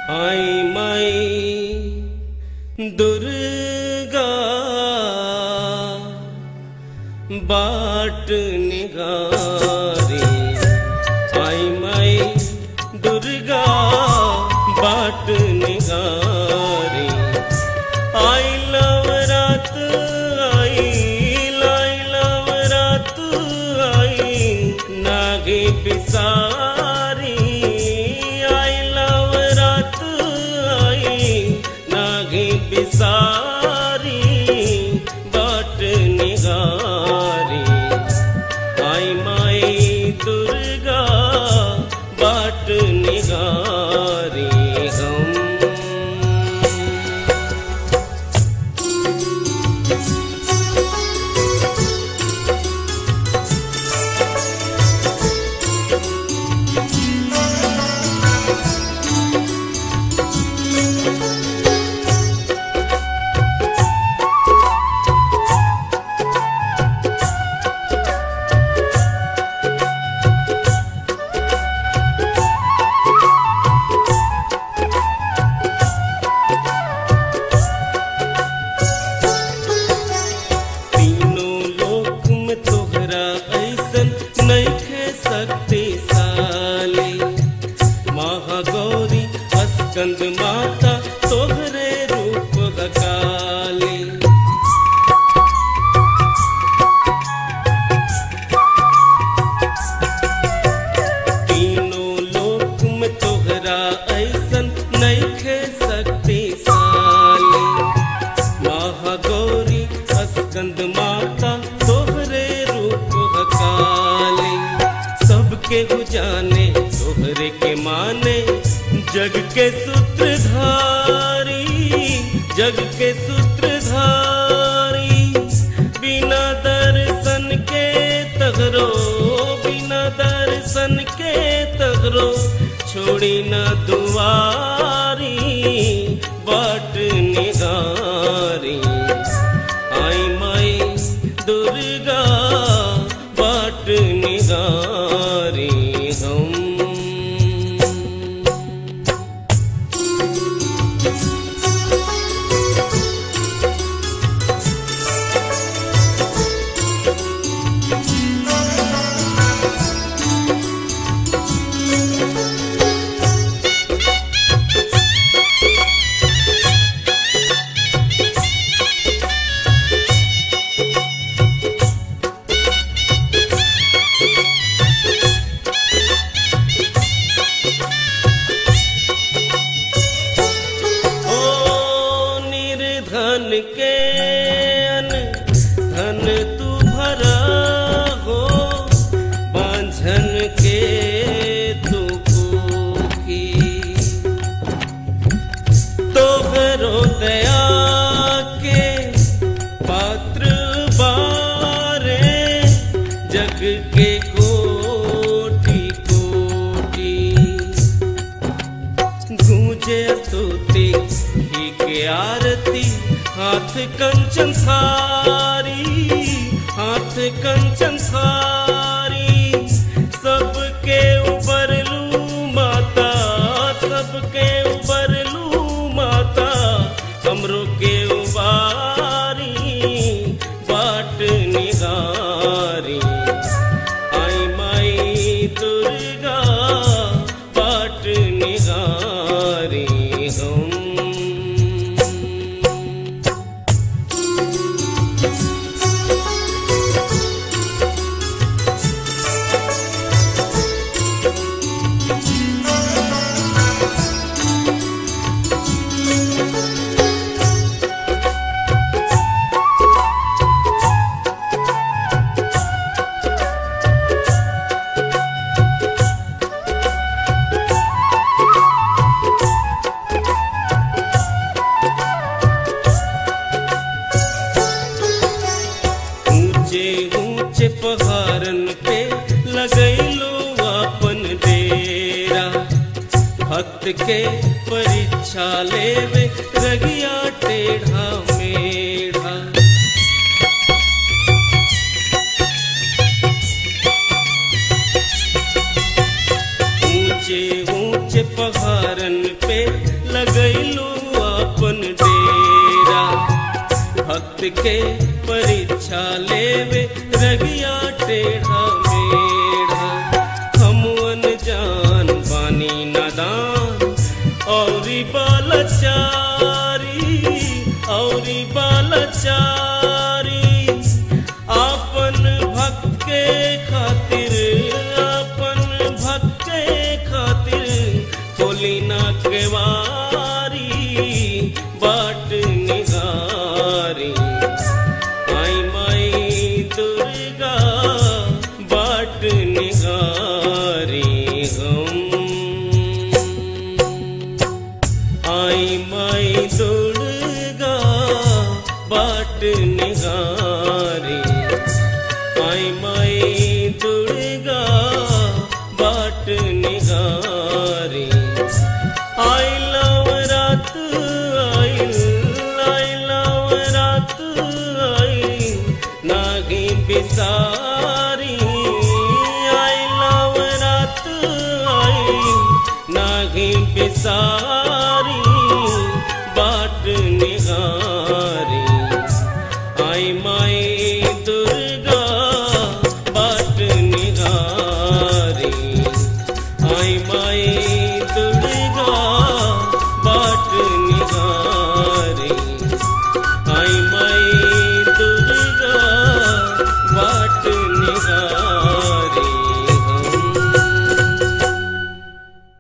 आई माई दुर्गा बाट निगारी आई माई दुर्गा बाट निगारी आई लवरात आई लाई लवरात आई नागे पिसारी आई लवरात आई नागे पिसारी बाट निगारी आई माई दुर्गा बाट निगारी हम तीनों लोक में तोहरा ऐसन नइखे शक्तिशाली महागौरी अस्कंद माता तोहरे रूप हकाली तीनों लोक में तोहरा ऐसन नइखे शक्तिशाली महागौरी अस्कंद माता तोहरे रूप हकाले सबके गुजाने तोहरे के माने जग के सूत्रधारी जग के सूत्रधारी बिना दर्शन के तगरो बिना दर्शन के तगरो छोड़ी न दुआरी बाट निगारी आई माई दुर्गा बाट निगारी हम ओ निर्धन के अन धन तू भरा हो बांझन के तू भूखी तोहरो दया के पात्र बारे जग के कोटि कोटि गूंजे स्तुति ही के आरती हाथ कंचन सारी हाथ कंचन सारी सबके ऊपर लू माता सबके ऊपर लू माता हमरो के उबारी बाट निगारी आई माई दुर्गा बाट निगारी हम ऊंचे ऊंचे पहाड़न पे लगैलो अपन डेरा भक्त के परीक्षा लेवे रगिया टेढ़ा मेढ़ा ऊंचे ऊंचे पहाड़न पे लगैलू अपन डेरा भक्त के परीक्षा लेवे रगिया टेढ़ा मेढ़ा हम जान बानी नादान औरी बालचारी औरी बालचारी आपन भक्त के खातिर आपन भक्त के खातिर खोली ना केवारी बाट निगारी आई माई दुर्गा बाट निगारी हम आई माई दुर्गा बाट निगारी आई माई दुर्गा बाट निगारी आई लव रात आई आई लव रात आई नागी बिसारी आई लव रात आई नागी बिसारी बाट निगारी